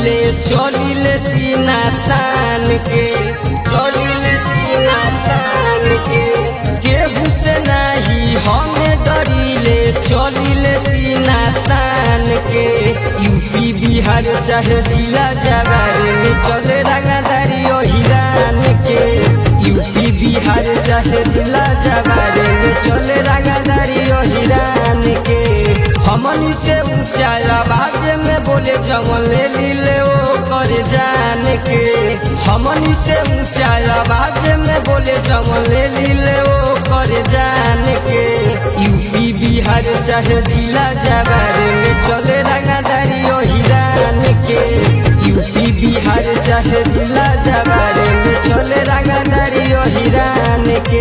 डरिले चलिले सीना तान के चलिले सीना तान के केहू से नाही हमें डरिले चलिले सीना तान के यूपी बिहार चाहे जिला जवार में चले रंगदारी ओ हिरान के यूपी बिहार चाहे जिला जवार में चले रंगदारी ओ हिरान के हमनी से ऊंचा आवाज में बोले जमले लीले ओ कर जान के हमनी से ऊंचा आवाज में बोले जमले लीले ओ कर जान के यूपी बिहार चाहे जिला जवार में चले रंगदारी ओ हिरान के यूपी बिहार चाहे जिला जवार में चले रंगदारी ओ हिरान के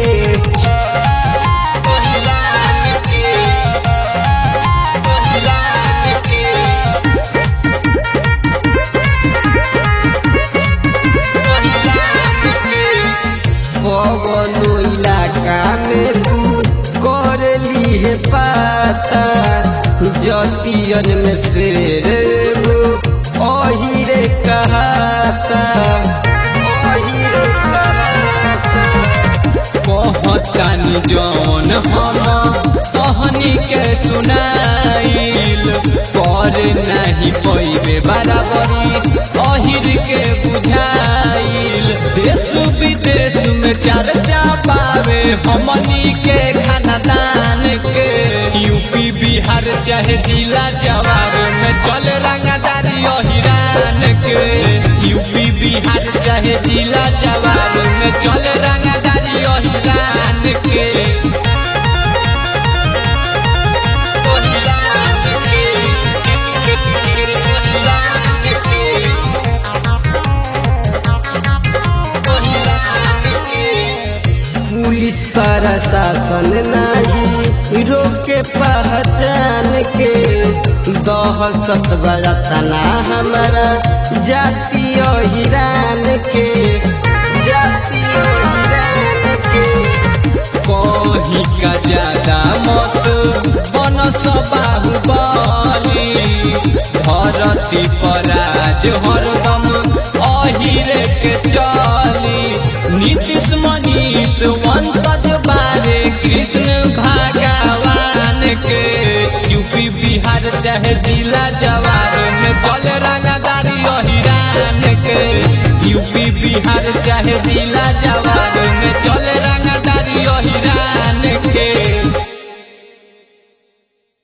कवनो इलाका में तू कर ली है पाता जतियन में शेर वो ओहिरे कहाता ओहिरे कहाता कहतानी जौन हम कहनी के सुनाइल पर नहीं पैबे बराबरी अहिर के बुझाइल देश विदेश में चर्चा पावे हमनी के खानदान के यूपी बिहार चाहे जिला जवार में चल रंगदारी अहिरान के यूपी बिहार चाहे जिला जवार में चल रंगदारी अहिरान के पुलिस प्रशासन नहीं रोके पहचान के दहशत बरतना हमारा जातीय हिरान के जातीय हिरान के कहीं का ज्यादा मत बन बाहुबली धरती पर आज हरदम अहिरे के चली नीतीश मनीष वंशज बारे कृष्ण भगवान के यूपी बिहार चाहे जिला जवार में चल रंगदारी अहिरान के यूपी बिहार चाहे जिला